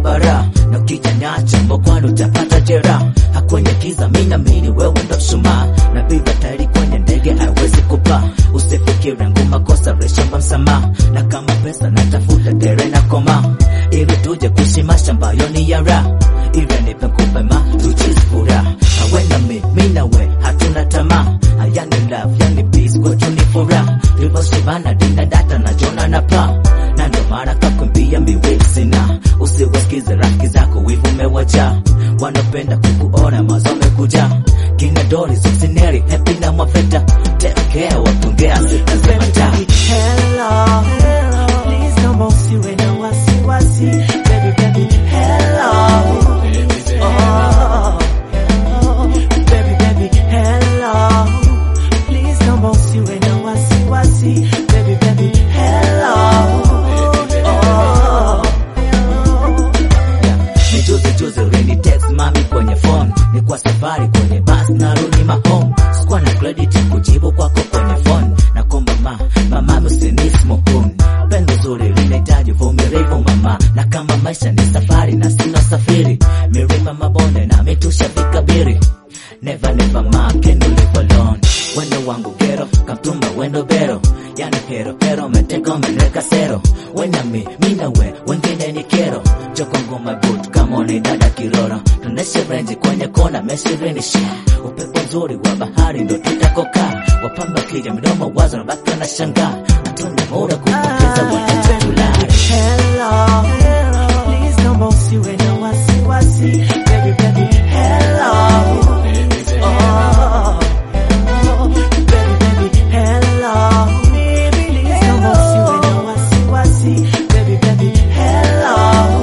bara na ukijanyaacha mbokwana utapata jeraha hakwenye kiza minamini wewe ndo mshumaa na biba tayari kwenye ndege haiwezi kupaa usifikire nguma kosa reshamba msamaha na kama pesa natafuta tere na koma ili tuje kuishi mashamba yoni ya raha ili nipe kupe ma tuchizi furaha awe na mi mi na we hatuna tamaa yani love yani peace kwetu ni furaha tuliposhibana dina data na jona na pa na ndo mara kakwambia miwili sina usiwasikize rafiki zako wivu umewaja wanapenda kukuona mazo amekuja kina dori zosineri hepi na mwafeta tekea wapongea sitazemata Hello, please naomba usiwe na wasiwasi. Baby, baby, hello. Oh, hello. Baby, baby, hello. Please naomba usiwe na wasiwasi. Baby, baby, hello. Oh, hello. ni juzi juzi ulini text mami kwenye phone ni kwa safari kwenye bus narudi mahome sikuwa na credit kujibu kwako kwenye phone na komba ma mama usinismokun pendo zuri linahitaji uvumilivu mama na kama maisha ni safari na sina safiri milima mabonde na mitusha vikabiri never never ma can you live alone wendo wangu gero kamtumba wendo bero yani hero hero meteka umeneka sero wena mi mina we wengine ni kero joko ngoma boot kama ni dada kiroro tuneshe renji kwenye kona meshirini sha upepo nzuri wa bahari ndo tutakoka wapamba kija midomo wazo na baka na shanga hatuna muda kupoteza wakati tulale Hello, please naomba usiwe na wasiwasi. Baby, baby, hello. Oh, hello. Baby, baby, hello. Please naomba usiwe na wasiwasi. Baby, baby, hello.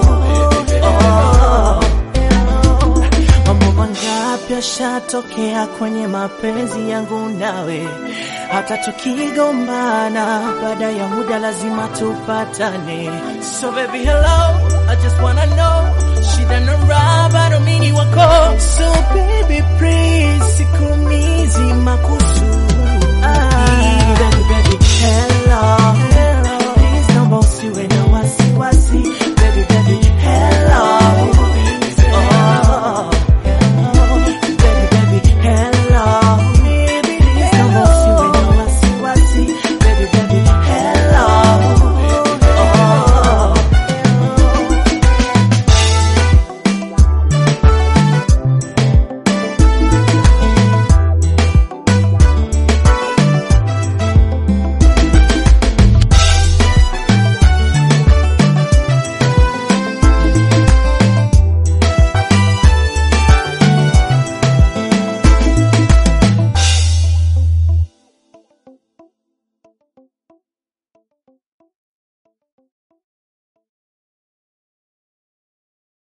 Oh, hello. Mambo mangapi yashatokea kwenye mapenzi yangu nawe, hata tukigombana, baada ya muda lazima tupatane. So baby hello, I just wanna know, shida na raha bado mimi ni wako. So baby please